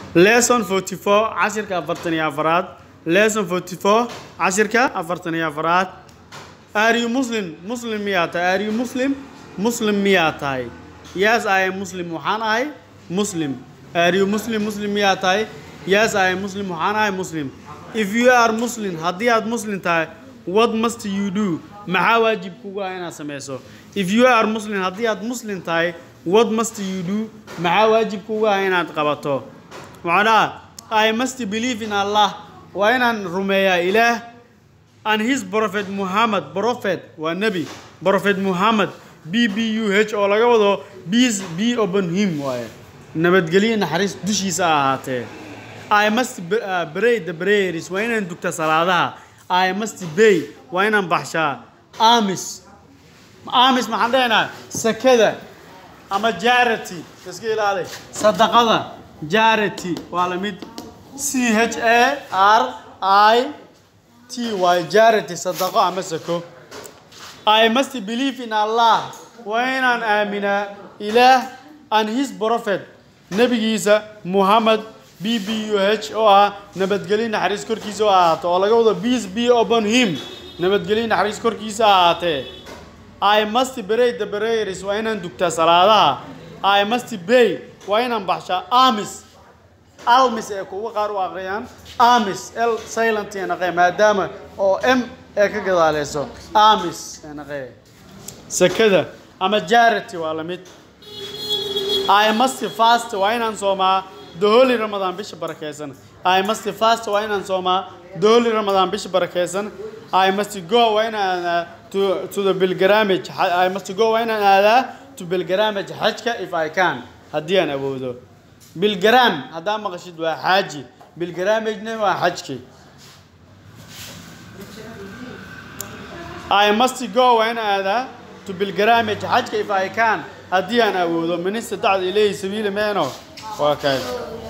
lesson 44 cashirka afartan iyo afaraad lesson 44 cashirka afartan iyo afaraad are you muslim muslim miyaa tahay are you muslim muslim miyaa tahay yes i am muslim waxaan ahay muslim are you muslim muslim miyaa tahay yes i am muslim waxaan ahay muslim if you are muslim haddii aad muslim tahay what must you do maxaa waajib kugu ah inaad sameyso if you are muslim haddii aad muslim tahay what must you do maxaa waajib kugu ah inaad qabato macnaha i must believe in allah waa inaan rumeeyaa ilaah and his prophet muhammad prophet waa nebi prophet muhammad b b u h oo laga wado peace be upon him waaye nabadgelyo naxariis dushiisa ha ahaatee i must b- uh, pray the prayers waa inaan dugta salaadaha i must pay waa inaan baxshaa amis amis maxaan dhehaynaa sakada ama jarity iska ilaali sadaqada jarity waa la mid c h a r i t y jarity sadaqo ama sako I must believe in Allah waa inaan aaminaa ilaah and his prophet nebigiisa Muhammad b b u h oo ah nabadgelyo naxariis korkiisa oo ahaato oo laga wado peace be upon him nabadgelyo naxariis korkiisa ha ahaatee I must pray the prayers waa inaan dugtaa salaadaha I must pay waa inaan baxshaa amis almis ee kuwa qaar u aqriyaan amis l silent ee naqee maadaama oo m ee ka gadaaleyso amis ee naqee sakada ama jarity waa la mid I must fast waa inaan soomaa the holy Ramadan bisha barakeysan I must fast waa inaan soomaa the holy Ramadan bisha barakeysan I must go waa inaan aadaa to to the pilgrimage I must go waa inaan aadaa to pilgrimage xajka if I can haddii aan awoodo bilgaram haddaa maqashid waa xaaji bilgaramagena waa xajki I must go waa in aadaa to bilgaramage xajka if I can haddii aan awoodo minista dacda ilayhi sabiili meeno waa kay